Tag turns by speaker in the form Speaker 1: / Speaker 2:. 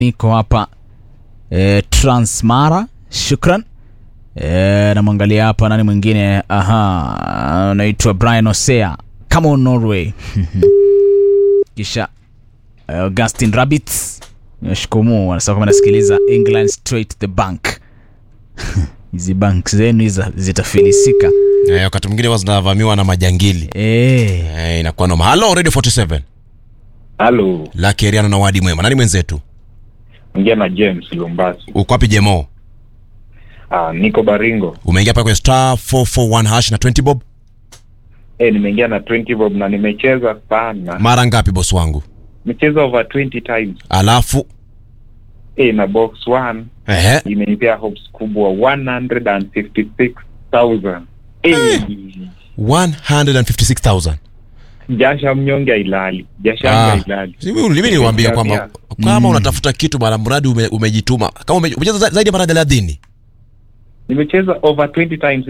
Speaker 1: niko hapa e, Transmara. Shukran. E, namwangalia hapa nani mwingine? Aha, anaitwa Brian Osea, come on Norway. Kisha e, Augustin Rabbits nashikumu anasema kama nasikiliza England straight to the bank. Hizi bank zenu hizi zitafilisika.
Speaker 2: Eh, wakati mwingine huwa zinavamiwa na majangili
Speaker 1: Eh,
Speaker 2: eh, inakuwa noma. Halo Radio 47
Speaker 3: Halo,
Speaker 2: la Keriano na Wadi Mwema, nani mwenzetu?
Speaker 3: ongea na James Lumbasi.
Speaker 2: Uko wapi Jemo?
Speaker 3: Ah, niko Baringo.
Speaker 2: Umeingia pale kwenye star 441 hash na 20 bob
Speaker 3: Eh, nimeingia na 20 bob na nimecheza sana.
Speaker 2: mara ngapi boss wangu?
Speaker 3: Nimecheza over 20 times.
Speaker 2: Alafu
Speaker 3: Eh, na box 1
Speaker 2: ehe,
Speaker 3: imenipea hopes kubwa 156,000. Eh,
Speaker 2: 156,000.
Speaker 3: jasha mnyonge ilali. Jasha
Speaker 2: Ah.
Speaker 3: mnyonge ilali.
Speaker 2: Si mimi mimi niliwaambia
Speaker 3: Pia-
Speaker 2: kwamba kama unatafuta kitu mara mradi ume, umejituma kama ume, umecheza za- zaidi ya mara 30
Speaker 3: Nimecheza over 20 times